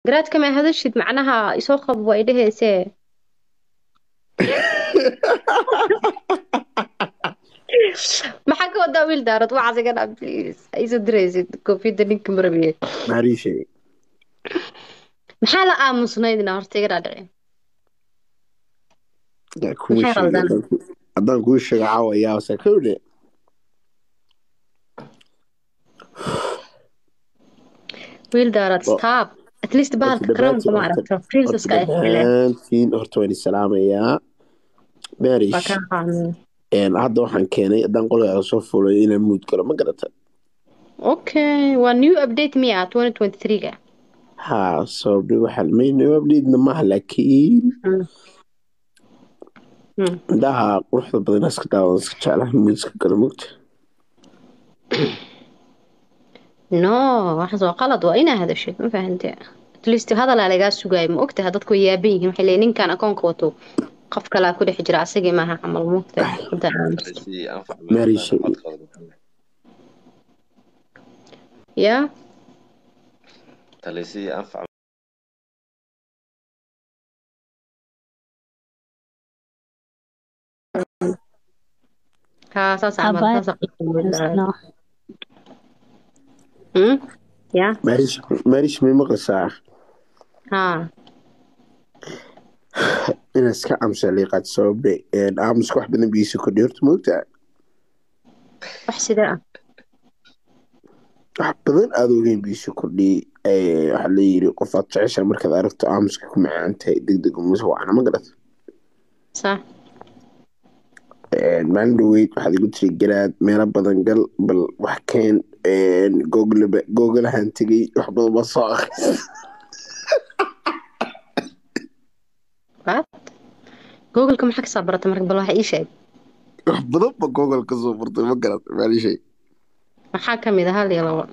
garaadka ma hadashid macnaha isoo qab waa idhaheysee maxaa ka wadaa wiil daarad waxaas iga dhaa please iso diraysid koofiyadda ninka marabiye maariishe maxaa la aamusnaydna horta iga dhaadhici yaa kuu Maxay sheegay qaldan? haddaan ku- haddaan kuu sheego caawa yaasa kowle wiil daarad Wa- stop at least bahalka karamka ma aragto princesska ay hele dhammaantiin horta waan isalaamayaa maarish waa kaa qaadnay een, hadda waxaan keenay haddaan qolkaaga soo fulay inaan muud galo ma garata okay waa new update miya 2023ga haa sababni waxaa mayna abdhiidna maaha laakiin Mm. Mm. indhaha quruxda badan iska daawan iska jeclaha muud iska galo mugta no waxaas waa qalad waa inaa hadashid ma fahante at least hadalaa lagaa sugaayo ma ogtaha dadku way yaaban yihiin waxay leeyihin ninkan akoonka wato qof kalaa ku dhex jira asagii maaha camal moogtaha hadda aamus تلسي أنفع ماري من شيء. الخط ya تلسي أنفع haa saas camal Abaar. saas No. Hmm? ya maarish maarish may maqlaysaa haa inaad iska amsa liiqaad sababe een, aamuska wax badan biisa kordhi horta moogtaa wax sidee ah wax badan aada ogeyn biisa kordhi waxaa la yiri qof aad jeceshaa markaad aragto aamuska ku macaan tahay deg deg umasa wacna ma garata sax Een, maalin dhaweyd waxaad igu tiri garaad meelo badan gal bal wax keen een, googleba googlahan tegey wax badan baa soo akhris what googleka maxaa kasoo barata marka bal waxa ii sheeg wax badan ba google ka soo furtay ma garata maalishay maxaa kamid ah hal iyo labo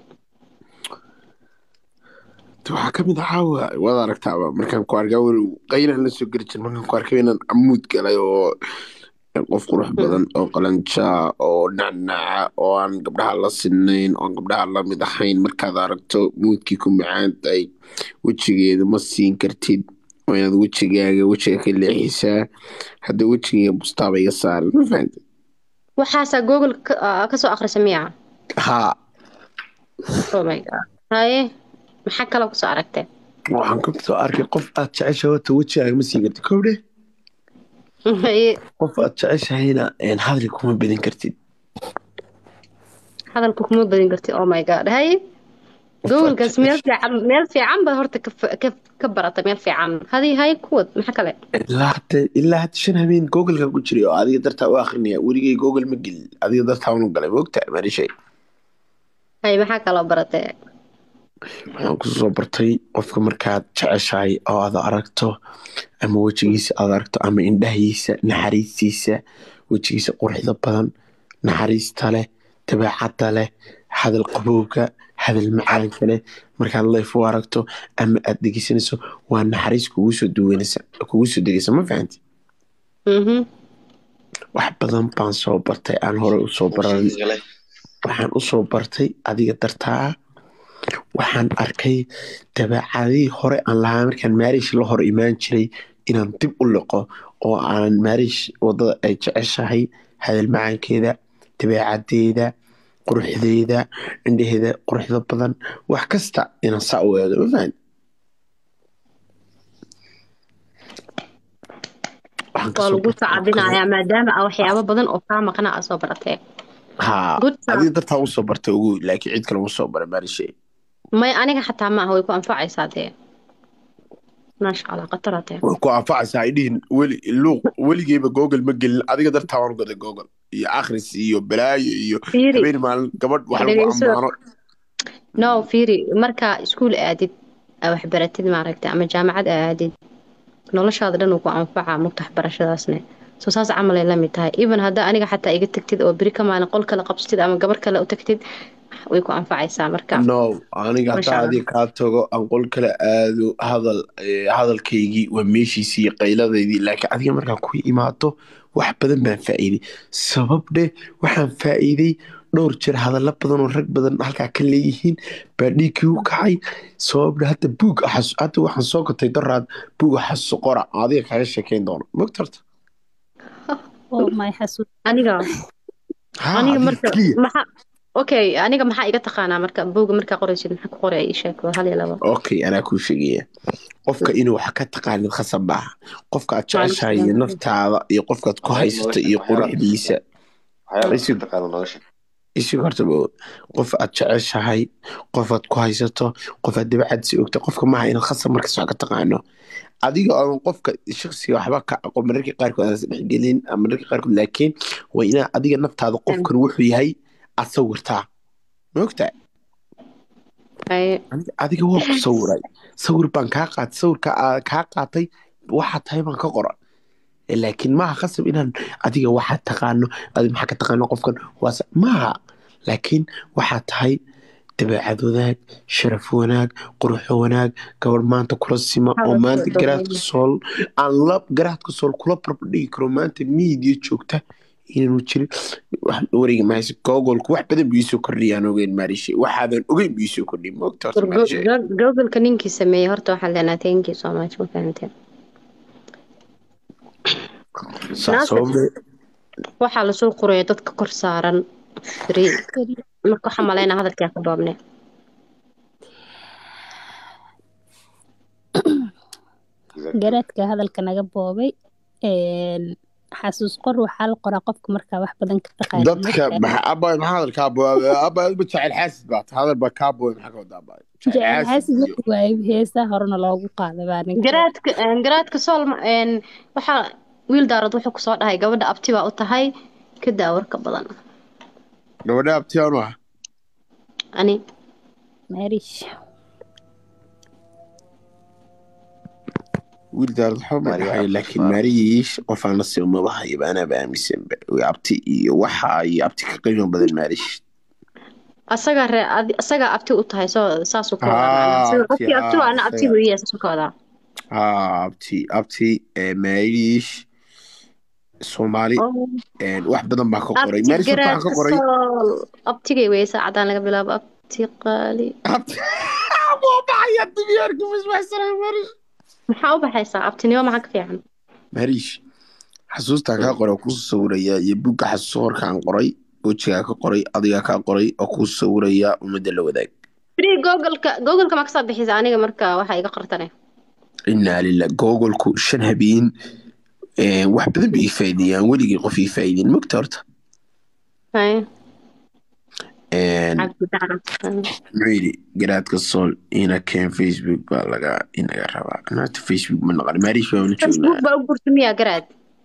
waxaa ka mid ahaa waa waad aragtaaba markaan ku arkaa weli qaylaan la soo geli jir markaan ku arkay inaan amuud galay oo qof qurux badan oo qalanjaa oo nacnaca oo aan gabdhaha la sinayn oo aan gabdhaha la mid ahayn markaad aragto muudkii ku macaan tahay wejigeeda ma siin kartid waa inaad wejigaaga wejiga ka leexisaa hadda wejigayga bustaaba iga saaran ma fahamtid waxaasaa google ka- ah, kasoo akhrisa miya haa oh my god haye maxaa kaloo kusoo aragtay waxaan ka soo arkay qof aad jeceshahay wata wejigaaga ma siin kartid kowdhe haye qof aad jeceshahayna een, hadli kuma bedin kartid hadalka kuma badin kartid oh my god haye googolkaas meel fiican meel fiican ba horta ka fa- ka ka barata meel fiican hadi haye kuwad maxaa kale ilaa hadda ilaa hadda shan habeen googleka ku jiray oo adiga dartaa u akrinaya weligay google ma gelin adiga dartaa unu galay moogta marishay haye maxaa kaloo baratay waxaan kusoo bartay qofka markaad jeceshahay oo aad aragto ama wejigiisa aad aragto ama indhahiisa naxariistiisa wejigiisa quruxda badan naxariista leh dabeecadda leh hadal qabowga hadal macaanka leh markaad leef u aragto ama aad dhegeysanayso waa naxariis kugu soo duwanaysa kugu soo degaysa ma fahanti mhm wax badan baan soo bartay aan hore usoo baran waxaan usoo bartay adiga dartaa waxaan arkay dabeecadihii hore aan lahaa markaan maarish la hor imaan jiray inaan dib u liqo oo aan maarish wadada ay jeceshahay hadal macaankeeda dabeecadeeda quruxdeeda indhaheeda quruxda badan wax kasta inaan saa u eego ma fahan Waxaan waa kasoo lagu bartay oo kale- sacabinayaa maadaama aa waxyaabo badan oo kaa maqna aa soo baratay haa Good job. adiga dartaa usoo bartay ugu laakiin cid kale uma soo bara maarishe may aniga xataa maaha way ku anfacaysaa dee maasha allah khatara dee way ku anfacaysaa ay dhihin weli luuq weligeyba google ma gelin adiga dartaa waan goday google iyo akhris iyo balaayo iyo fiiri habeen maalin gabadh wax lagu Dhegeyso. ammaano no fiiri markaa iskuul aadid aa waxbaratid maaragtay ama jaamacad aa aadid noloshaada dhan uu ku anfacaa mugta waxbarashadaasne soo saas camalay la mid tahay even haddaa aniga xataa iga tagtid oo beri ka maalin qol kale qabsatid ama gabar kale u tagtid way ku anfacaysaa marka no aniga Masha hataa Allah. adiga kaa tago aan qol kale aado hadal eh, hadalkaygii waa meeshiisii iyo qayladaydii laakiin adiga markaan ku imaado wax badan baan faa'iiday sabab dheh waxaan faa'iiday dhowr jeer hadallo badan oo rag badan halkaa ka leeyihiin baa dhiiggii u kacay sababna hadda buug xas- hadda waxaan soo gatay daraad buuga xasuuso qora adiga kaga sheekeyn doono mogta horta oo my xasuus aniga ha aniga adiga marka keliya maxaa okay aniga maxaa iga taqaanaa marka buuga markaa qoraysid maxaa ku qoray ii sheeg waa hal iyo labo okay anaa kuu sheegaya qofka inuu wax ka taqaanid khasab maaha qofka aad jeceshahay iyo naftaada iyo qofkaad ku haysato iyo quruxdiisa isig horta bo qof aad jeceshahay qof aad ku haysato qof aad dabacadsi ogta qofka maaha inaad khasab markas wax ka taqaano adiga oon qofka shaksiga waxba ka aqoon mararka qaarkood aan isdhexgelin ama mararka qaarkood laakiin waa inaa adiga naftaada qofkan wuxuu yahay aad sawirtaa maogtaa Haye. Aniga- adiga waa ku sawiray sawir baan kaa qaatay sawirka aa kaa qaatay waxaa tahay baan ka qora Eh, laakiin maaha khasab inaan adiga waxaad taqaano adi maxaa ka taqaano qofkan waase maaha laakiin waxaa tahay dabeecad wanaag sharaf wanaag quruxo wanaag gabadh maanta kula sima oo Hadal maanta soo garaadka sool aan la garaadka sool kula barbardhigi karo maanta miidiya joogta inaanu jirin wax wareegi mahayse googolku wax badan buu iisoo kordhiyaan ogeyn maarishe waxaadan ogeyn buu iisoo kordhiy moogta horta maarishe googolka ninkii sameeyey horta waxaan leenahay thank you so much ma fahanteen saa Naasir. sababne waxaa lasoo qoraya dadka kor saaran free marka waxaa malaynaa hadalkaa ka doobne garaadka hadalka naga boobay een, xasuus qor waxaa la qoraa qofka markaa wax badan ka taqaana dadka maxa abay maxaa hadalkaa abay ma jecel xaasid baa tahay hadal baa kaa booy maxaa ka wadaa abay jecel xaasid marka waayo heesaa horena loogu qaada baa ninka garaadka garaadka sool een, waxaa wiil daarad wuxuu kusoo dhahay gabadha abti baa u tahay ka daawarka badan gabadha abtiyaanu ah ani marish wiil daarad waxba ma dhahay laakiin maariyiish qof aan la sii umaba hayaba anaaba aaminsanba abti iyo waxa iyo abti ka qiimo badan maarish asaga ree adi- asagaa abti u tahay soo saasuu ka wadaa Ah, macnaha. Sida abti, qofkii abti ah, waa ana abti asaga. buu iyahay saasuu ka wadaa haa abti abti eh, maariyiish soomaali eh, wax badan baa ka qoray abti maarish horta waxaan garaadka ka qoray sool abtigay weye saacadaan laga bilaabo abti qaali abti buu baxaya dibiyaarka misbaxsanaa maarish maxaa u baxaysaa abtinimo maxaa ka fiican mariish xasuustaa kaa qoray oo kuu sawiraya iyo buugga xasuuso horkaan qoray wejigaa ka qoray adigaa kaa qoray oo kuu sawiraya ummadda la wadaag free googolka googolka ma kasoo bixisa aniga marka waxaa iga qartane inaa lillah googolku shan habeen eh, wax badan bay ii faa'iideeyaan weligii qof ii faa'iideen mogta horta Haye, En, cabdi dacra muxuu yidhi garaadka sool ina keen facebook baa laga inaga rabaa naata facebook ma naqan mariish baa wala facebook joognaa baa u gurta miyaa garaad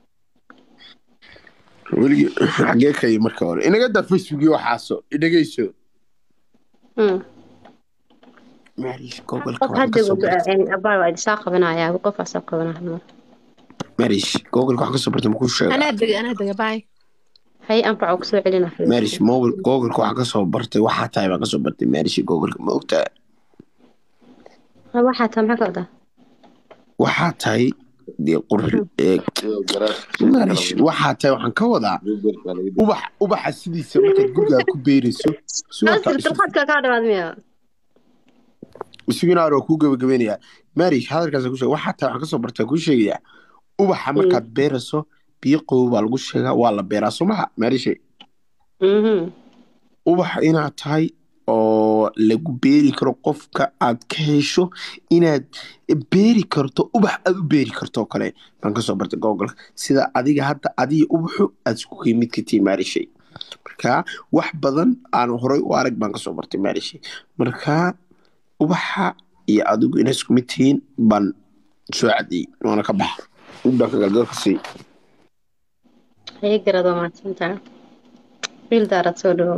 weligii xagee kay marka hore inaga daa facebook iyo waxaaso inagayso Hmm. mariish googolka qof waxaa hadda kasoo bartay abaa waa idinsaa qabanayaa qofaa soo qabanaa hal mar mariish googolka waxaa kasoo bartay makuu sheega anaa dega anaa dega baay hay anfaco kusoo celina marish mobile googolka waxaa kasoo bartay waxaa tahay baan kasoo bartay marish googolka ma ogtaa waxaa taa maxaa ka wadaa waxaa tahay dee qurxi ee marish waxaa tahay waxaan ka wadaa ubax ubaxa sidiisa markaad gurigaa ku beerayso naasir dulqaadka kaa dhawaad miya isugina waa kuu gabagabeynayaa marish hadalkaas ku sheeg waxaa tahay waxaan kasoo bartay kuu sheegayaa ubaxa markaad beerayso biyo qabow baa lagu sheegaa waa la beeraa soo maha marishe Mhm. ubax inaad tahay oo lagu beeri karo qofka aad ka hesho inaad beeri karto ubax aad u beeri karto oo kale baan kasoo bartay googolka sida adiga hadda adiga ubaxu aad isku qiimid ka tihi maarishay marka wax badan aan horay u arag baan kasoo bartay maarishay marka ubaxa iyo adigu inay isku mid tihiin baan soo cadiyey waana ka baxa inbaa ka galgalka sii haye garad waa mahadsantaha wiil daarad soo dhawow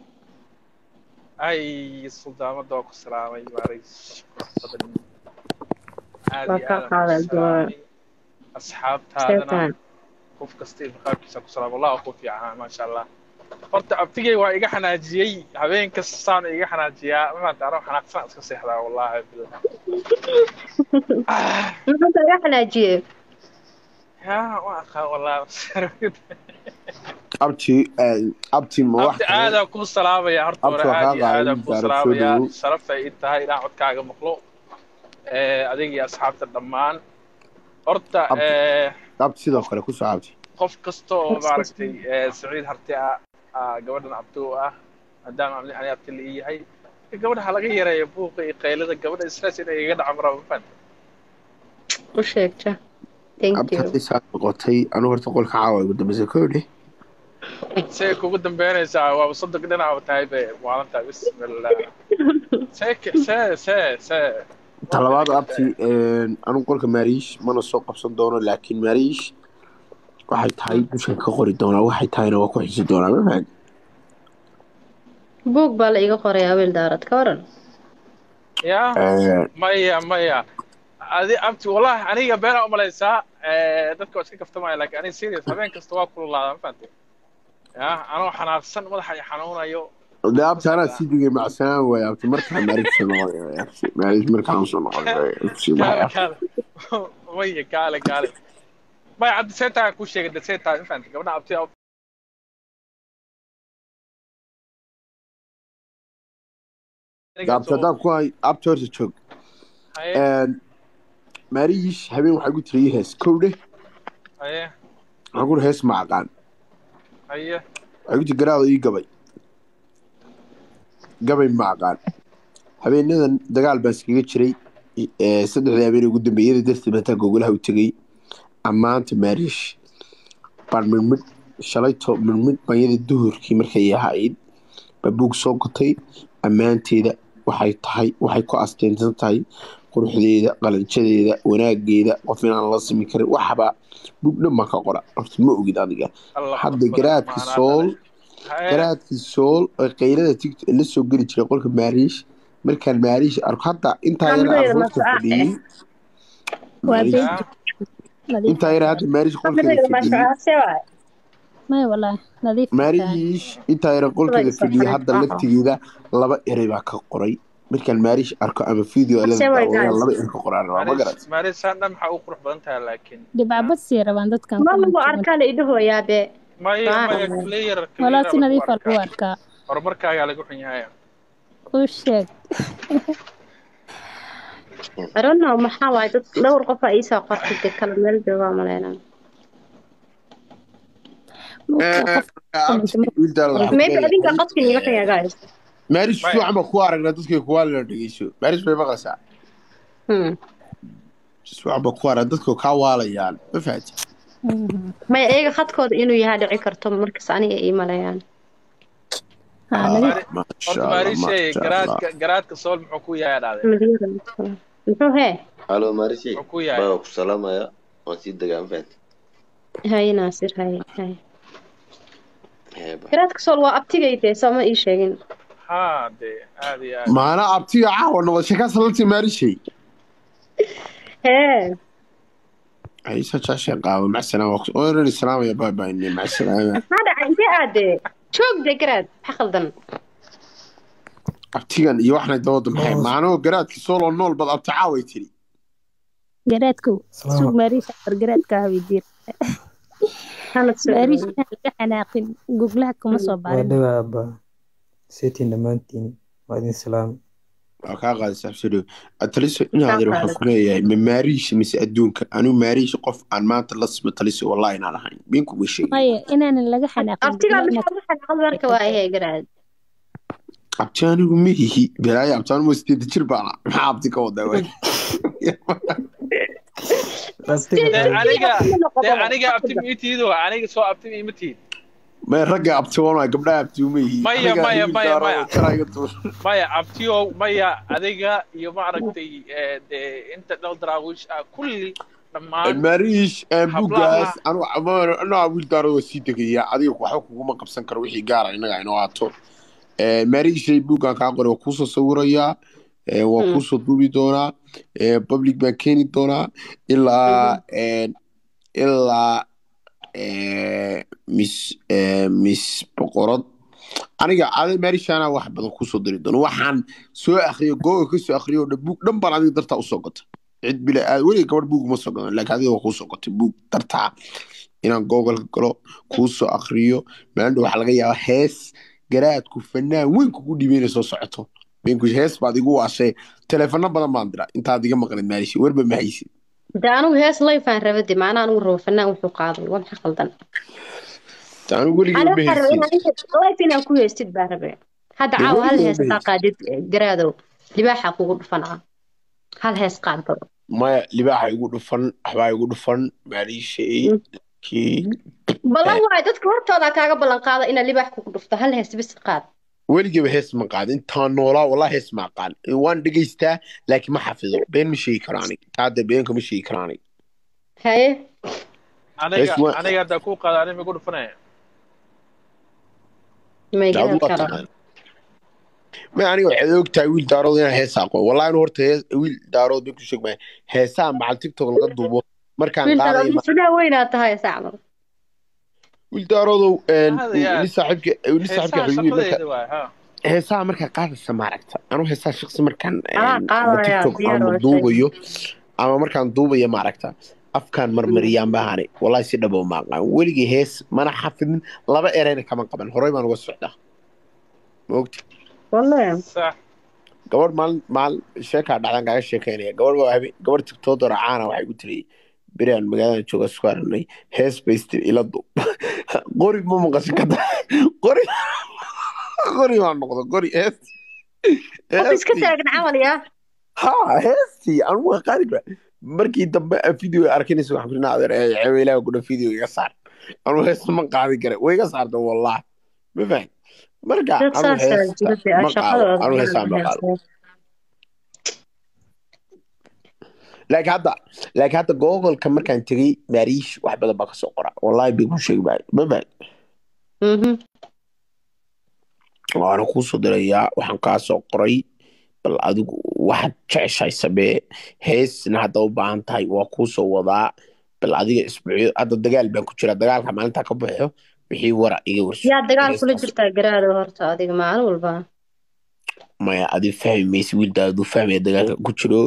ay suldaamada waa ku salaamay maaragtay badan aad Waa iyo ka aad qaaday, aan ku salaamay asxaabtaadana Sheetaan. qof kasta iyo maqaabkiisa ku salaam wallah waa ku fiicanaa maasha allah horta abtigay waa iga xanaajiyey habeen kasta saan iga xanaajiyaa maanta anoo xanaaqsan iska seexdaa wallahi billah Ah, maxaa iga xanaajiyey yaa waa aqaan wallahi abti abti ma wax abdi aadaa kuu salaamaya horta hore Abdi waa aad iyo kaa aadaa qaadan kuu gaaro, soo salaamaya dhawow. sharafay ii tahay inaan codkaaga maqlo Eh, adiga iyo asxaabta dhammaan horta Abdi. eh, abti sidoo kale kusoo abti qof kasta oo maaragtay eh, saciid harti ah ah, gabadhan abti u ah maadaama ani ani abti la ii yahay gabadha ha laga yareeyo buuqa iyo qaylada gabadha stress inay iga dhaca maraa ma fahanta u sheegta thank abti you hadday saa noqotay anu horta qolka caawa ugu dambeysa koodhe see kugu dambeynaysaa waaba soddon dhinac tahay be maalintaa bismillah see ke- see see see talabaad abti anu qolka maariish mana soo qabsan doono laakiin maariish waxay tahay dushan ka qori doonaa waxay tahayna waa ku xisi doonaa ma fahan buug baa la iga qoray awil daarad ka waran ya maya maya adi abti wallahi aniga beenaa umalaysaa eh, dadka waa iska kaftamaya laakiin aniga serious habeen kasta waa kululaadaa ma fahantay ya anoo xanaaqsan madaxa i xanuunayo de abti anaa sii digay macsanaan waay abti markaa maariish soo noqon maariish markaan soo noqon kaale kaale maya kaale kaale maya cabdi seetaa kuu sheegay de seetaa ma fahantay gabadha abti abti haddaan ku hay abti horta joog haye maariish habeen waxaa gu tiri ii hees kowdhe haye waxaan ku hees ma aqaan haye waxaa gu tiri garaado ii gabay gabay ma aqaan habeenadan dagaal baan iskaga jiray ee, saddexdii habeen ugu dambeeyada darteed baan taa gogolaha u tegey ammaanta maariish baan midmidh shalayto midmidh banyada duhurkii markay ahayd baa buug soo gotay ammaanteeda waxay tahay waxay ku asteynsan tahay quruxdeeda qalanjadeeda wanaageeda qof inaan la simi karin waxba buug dhan baan ka qora horta ma ogid adiga Allah hadda akbar, garaadki maanaa sool dhalay. Haye. garaadkii sool oo qaylada tigto la soo geli jiray qolka maariish markaan maariish arko hadda intaa yara Khamriga arroorta masraca fadhiyey waa Maariish- been Ya. nadiif intaa yara hadda maariish qolkeeda Khamriga fadhiyey masraca waay maya walaahi nadiif tahay maariish intaa yara qolkeeda Sida fadhiyey isla hadda xanaaq. laftigeeda laba erey baa ka qoray markaan maariish arko ama video Ase way guys. laba erey ka qoraan rabaa ma garat Maaris- Maaris saan dhan maxaa u qurux badan tahay laakiin dhibcabad sii rabaan dadkan ma comment lagu jaban. arkaa la idhahooyaabe maya Waa. maya clear walaa si clear nadiif lagu aa lagu arkaa. arkaa horumarkaagaa lagu xun yahay u sheeg I don't know maxaa waaye dad dhowr qof aa iisoo qortay dee kala meel joogaa maleynaa maybe adinka qadka iiga xaya guys maariish Maya. fiican baa ku aragnaa dadkay kuwaalina dhegeyso maariish bay maqlaysaa Hmm. fiican baa ku arag dadka kaa waalayaan ma fahanti maya iyaga khadkooda inuu yahaa dhici karto markas aniga ii maleeyaan haa nadiif Maari- maasha horta allah maarishay maasha allah garaadka garaadka sool muxuu ku yahay dhacday Madiyada masala. muxuu hee halo marishe muxuu ku yahay baa ku salaamaya waan sii degaan fahanti haye naasir haye haye Heeba. garaadka sool waa abtigayde soo ma ii sheegin haa dee aad iyo aad maana abtiga caawa noqoshay ka salantii maarishay hee عيسى شاشة قاوة مع السلامة وين السلامة يا باي باي مع السلامة maxaa dhacay intee aadee joog dee garaad maxaa khaldan abtigan iyo waxna dawada maxay maanoo garaadki solo nool bad abti caaway tiri garaadkow suug maariisha war garaadka hawidiir hanad soo maariisha inaan laga xanaaqin guglaha kuma soo waa baarin dhawaaba seetiin dhammaantiin waa idin salaam waa kaa qaadaysa absido taliso inaadir waxaan ku leeyahay ma maariisha mise adduunka anigu maariisha qof aan maanta la simo taliso wallahi inaan ahayn been kuga sheegay maya inaanan laga xanaaqin abtigaa guglaha maxaa waxaa dhacda marka waa ahee garaad abti anigu ma ihi belaayo abti anigu sideeda jir baana maxaa abti ka wadaa waay dee aniga dee aniga abti ma itiido aniga soo abti ma ima tiid may ragga abti wana gabdhaha abti uma ihi Maya, Aniga maya, hilib maya, gaaro maya. oo jaraaga tuur. maya abtiyow maya adiga iyo maaragtay eh, dee inta dhowr daraawiish ah kulli dhammaan maariish Hablaha. bugaas anaa wiil daaro waa sii degaya adiga waxba kuguma qabsan karo wixii gaara inaga inoo aato maariishay buuggan kaa qoray waa kuusoo sawirayaa Eh, waa Mm. kuusoo duubi doonaa Eh, public baan keeni doonaa ilaa eh, ilaa eh, miss eh, miss boqorad aniga adi maariishana wax badan kusoo diri doono waxaan soo akriyo googa kasoo akriyo dhan buug dhan baan adiga dartaa usoo gota cid bila aad weliga gabadh buug uma soo gadan laakiin adiga waa kuusoo gotay buug dartaa inaan googolka galo kuu soo akriyo maandho waxaa laga yaabaa hees garaadku fanaan weyn kugu dhiibeyna soo socoto beenku hees baad igu waashay teleefano badan baan dira intaad iga maqlid maalishi warba ma haysid de anigu hees layfaan rabade macnaa anigu rabo fanaan wuxuu qaaday waa maxaa qaldan anigu weligay Ani ma waxaan rabaa haysid inaan inta life inaan ku heystid baa rabee hadda Dee caawa hal weligay hees ma kaa haysid qaadid eh, garaadow libaaxa kugu dhufanaa hal hees qaad baro maya libaaxa igu dhufan waxbaa igu dhufan maaliishey laakiin ballan waay dadka hortooda kaaga ballan qaada inaad libaax kugu dhufto hal hees bis qaad weligaba hees ma qaadin intaan noolaa walaa hees ma aqaan waan dhegaystaa laakiin ma xafido been ma sheegi karo anig taada beenka ma sheegi karo anig haye aniga hees waa aniga haddaa kuu qaada anima igu dhufanaya may daadu garad waa karo taqaan ma aniga waxaad ogtahay wiil daarood inaan hees aqoon wallahi anu horta hees wiil daarood been ku sheeg maayo heesaha macal tiktok laga duubo markaan wiil qaadayo daro ma sudaa weynaa tahay sacmal wiil daaroodow hada yaa ni saaxiibka ni saaxiibka heesaha xiriir marka shaqadeeda waay ha heesaha markaa qaadaysa maaragta anu heesaha shaqsi markaan anaa ama qaadaya tiktok diyaar ama waa sheeg duubayo ama markaan duubayo maaragta afkaan marmariyaan bahane wallahi si dhabo ma aqaan weligii hees mana xafidin laba ereyna kama qaban horey baan uga socdaa ma ogti wallahi sax gabadh maalin maalin sheekaa dhacdan kaaga sheekeynaya gabadh baa habe gabadh tigtoodora caana waxay ku tiri beriaan magaalada jooga isku aragnay hees baystir ila duub qori ma maqasho ka tahay qori qori baa noqda qori hees qof iska heestii taagan camal yaa ha heestii anu waa qaadi kara markii dambe aan video arkinaysa waxaan kurinaa adeer ee ceweylaaha kudha video iga saar anu hees ma qaadi kara way iga saarta wallahi ma fahan marka dad anu saasaa heesta jira dee ma qaado shaqadooda anu inaan heestaa ma qaado heestaa laakiin hadda laakiin hadda googolka markaan tegey maariish wax badan baa kasoo qora wallahi bay ku sheegi maayo ma fahan mhm waana kuusoo dirayaa waxaan kaa soo qoray bal adigu waxaad jeceshahay samee heesna hadda u baahan tahay waa kuusoo wadaa bal adiga isbuucyo hadda dagaal baan ku jira dagaalka maalintaa ka baxo wixii wara iga warso yaa dagaal kula heestaas jirtaa garaado horta adiga maalin walba maya adi fahmi maysa wiildaadu fahmaya dagaalka ku jiro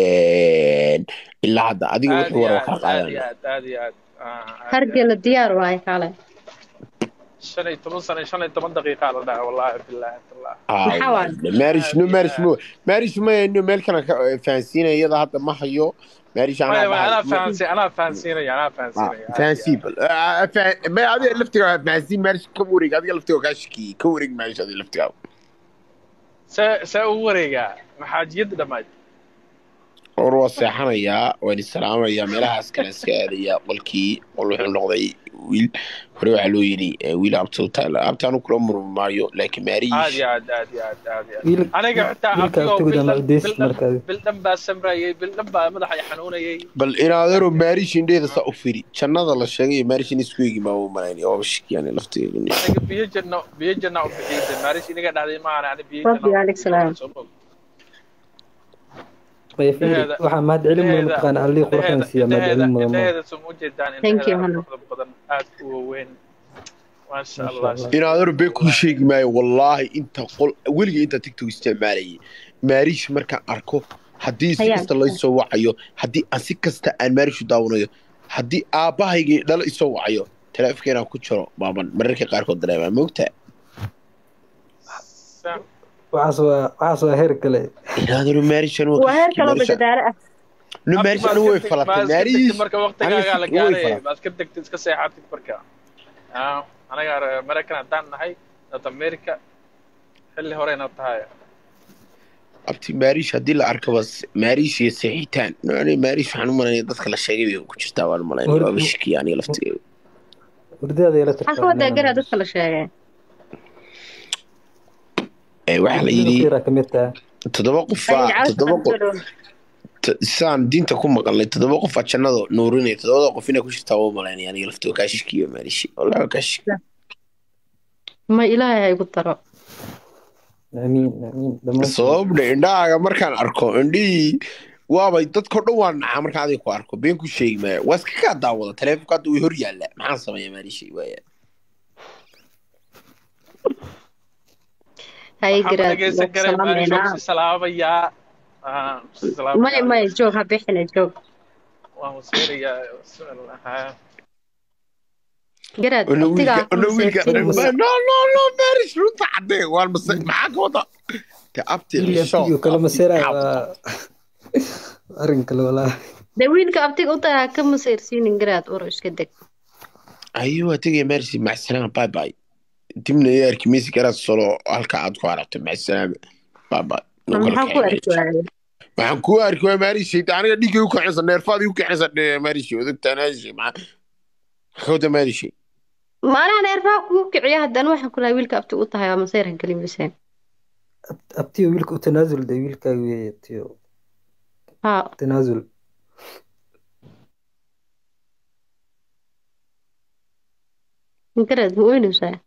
ilaa hadda adiga aad wixii iyo wara waa kaa aad aad iyo qaadana aad aad iyo aad ah, aad iyo aad hargela diyaar waaye kale shan iyo toban sano iyo shan iyo toban daqiiqa la dhaca wallahi billahi tallah maxaa waaye maarish aad no iyo maarish aad mo maarish maya no meel kale ka fahansiinaya iyada hadda ma hayo maarish anaa maya maya dhahay anaa fahansi anaa fahansiinaya anaa fahansiinaya aad iyo fahansiin aad bal ma adiga laftiga fahansiin maarish ka wareeg adiga laftiga kaa shakiyey ka wareeg maarish adiga laftiga see see ugu wareegaa maxaajiyadda dhammayd or waa seexanayaa waan isalaamayaa meelahaas kale iska aadayaa qolkii qol wuxuu noqday wiil hore waxaa loo yidhi eh, wiil abta abtaanu kula murmi maayo laakiin aad maariish iyo aad aad iyo aad aad iyo aad wiil aniga xitaa wiilka abtigoo abtigood ama bildhan udeysid bildhan markaadi bildhan baa samrayay bildhan baa madaxa i xanuunayay bal inaadaro maariish indheeda saa u firi jannada la sheegay maariish in isku eegi maa u malaynaya waa shikiyaan laftigeedu aniga biyo janno biyo janna u bixiyay maarish inaga dhacday maahan ani biyo rabbi janna alex salaam soo moog maya fiiri indhaheeda waxaa mahad celin mudan indhaheeda mataqaana allihii quruxdan indhaheeda siiya mahad indhaheeda celin mudan ma indhaheeda soo ma ujeedaan thank you indhaheeda aad hana quruxda badan aad u waaweyn maasha masha allah allah inaadaro bee kuu sheegi maayo wallaahi inta qol weligii inta tiktok isticmaalayay maariish markaan arko haddii si hayaan kasta laysoo wacayo haddii aan si kasta aan maariishu daawanayo haddii aabbahaygii dhalo isoo wacayo taleefonkeenaan ku jiro baaban mararka qaarkood dareemaa moogtaa Sa- waxaas waa waxaas waa heer kale inaadaro maariishan waa waa heer kashki kaloo maariisha badadaalo ah no abti maariish maad anigu ka way teg falatay maad iska tegtid maariish marka aniga waqtigaagaa la si way gaaray falatay maad ka tegtid iska seexatid marka Ah, anaga reer maraykan haddaan nahay north america xilli horeyna tahay abti maariish haddii la arkaba maariish iyo seexitaan no aniga maariish waxaan u malaynaya dadka la sheegay bay ku jirtaa waan malaynaya hur waaba shikiya aniga laftigeeda hurdaada ila maxaa ka tirtaa wadaa garaa dadka la sheegay Eh, waxaa la hurdada yidhi fiira ka mid taha toddoba ay qofaa jacayl toddoba qof soo t- saan diinta ku maqalnay toddoba qof aa jannada nuurinaya toddobada qof inay ku jirtaa waa malaynaya aniga laftiga kaa shikiyo maariishi wallahi waa kaa shiki ma ilaahay ha igu daro amiin amiin dhammaantiin sababna indhahaaga markaan arko indhihii waabay dadkao dhan waa nacaa markaan adiga ku arko been ku sheegi maaya waa iska kaa daawada taleefonka hadda way hor yaalla maxaan sameeya maariishi waaya hay waxaan ma garaad dhegaysan waa karay maarish waan salaamaynaa kusi salaamayaa Ah, kusi may salaamayaa may joog ha bixina joog waan wasiirayaa bismillah garaad Ono abtigaa wiilka ono wiilka kumaseertiin no no no marish runta cadee waan mase maxaa ka wada de abti wiil cisho abtiyo kala maseeraya waa arrin kale walaa de wiilka abtiga u tagaa ka maseersiinin garaad uro iska deg ayo waa tegaya marish macsalaama bye bye dibna iyo arkimisi garaad solo halka aad ku aragto macsalaama bye bye maxaa ku arki waayay waxaan ku arki waa maarishi aniga dhiigay u kacinsa neerfaadii u kacinsa maarishi odogtaan maarishi maxaa kawda maarishi maanaha neerfaha kugu kiciya haddana waxaan ku lahaa wiilka abti u tahay waa maseyr ha gelin biseen abtiyo wiilka u tanaasul de wiilkaaga weeye abtiyo ha tanaasul garaad ma oynaysaa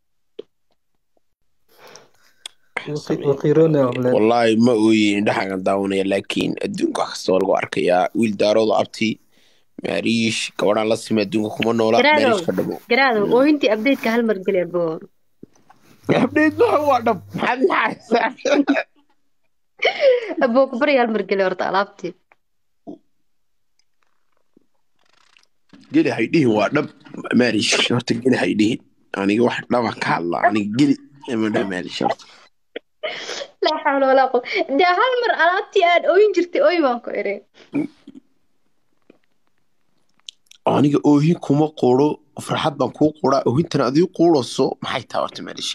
waqiiroona amleen wallaahi ma ooyin indhaxagan daawanaya laakiin adduunka wax kasta waa lagu arkayaa wiil daarooda abti maariish gabadhaan la sima adduunka kuma noola Garaadow. maariish ka dhamo garaadow oohintii abdeedka hal mar geli abo abdheed waxa waa dhab maxaad maxaysaa aboo ku barya hal mar geli horta alaabtii geli haydhihin waa dhab maariish horta geli haydhihin aniga wax dhaba ka hadla aniga geli ma dha maariish horta laa xawla walaa quwa dee hal mar alaabtii aad ooyin jirtay ooy baan ku iri aniga oohin kuma quro farxad baan kuu quraa oohintana adii quuraso maxay tahay horta maariish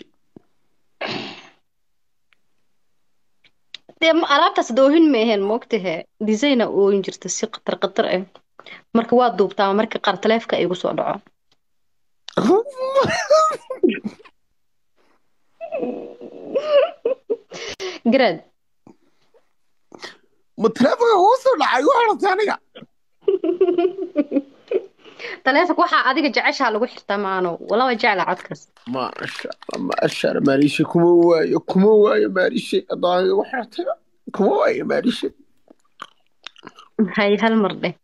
dee ma- alaabtaas doohin ma aheen moogtahe designa ooyin jirta si qatar qatar ah marka waa duubtaa marka qaar taleefka igu soo dhaco garaad ma taleefonka kuu soo dhacay u xirtay aniga taleefonka waxaa adiga jeceshaa lagu xirtaa maano walaba jecla codkaas maasha allah maasha allah maarishe kuma waayo kuma waayo maarishe adaaga igu xirtay kuma waayo maarishe hay hal mar dheh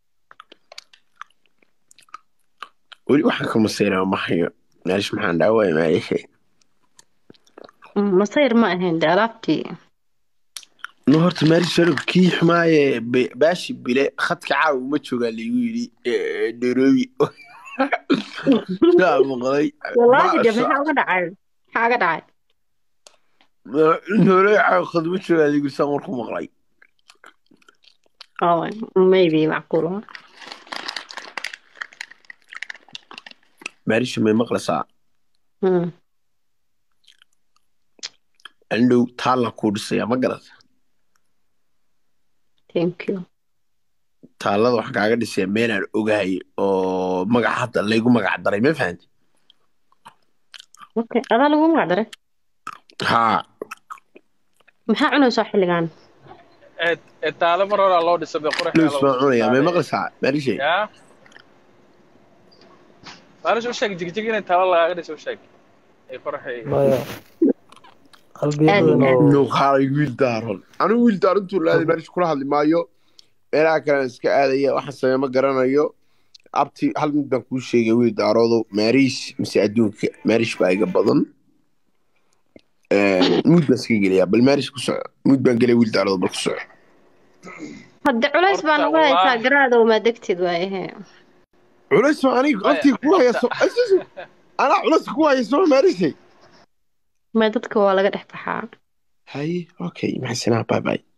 weli waxaan ka masaynaa ma hayo maarish maxaan dhaawaya maarishe Mm, masayr ma ahayn de alaabtii no horta maarish sharif kii xumaaye be- baashi bile khadka caawa uma joogaa laygu yidhi eh, nairobi saa maqlay wallaahi de Maasha maxaa uga dhacay maxaa uga dhacay nairobi caawa khad uma joogaa laygu yidhi saan warku maqlay Oh, maybe macquul ah. maarishe may maqlaysaa Mm. andhow taallan kuu dhisaya ma garata thank you taallada waxaan kaaga dhisaya meelaan ogahay oo magaca hadda laygu magac daray ma fahanti okay adaa lagu magac daray haa maxaa cunaysaa xilligan ee ee taalo mar horaa loo dhisay bay qurux loos baan cunayaa may maqlaysaa maarishe yaa maalish u sheeg jigjig inay taalo lagaaga dhiso u sheeg ay qurxay maya qalbiyo Aad badan iyo oo nuuqaalay wiil daaron anigu wiil daarontuu laaday maarishe kula hadli maayo meelaha kalean iska aadaya waxaan sameey ma garanayo abti hal mid baan kuu sheegay wiil daaroodo maariish mise adduunka maariish baa iga badan muud baan iska gelayaa bal maariish ku soco muud baan gelaya wiil daaroodo bal ku soco hadde culays baan Horta, uga haysaa wallaahi. garaadow maa degtid waayahe culays baa aniga Maya, abtiga ku haya horta- so Asus, anaa culays ku haya soo maarishay ma dadka waa laga dhex baxaa haye okay maxasanaa bye bye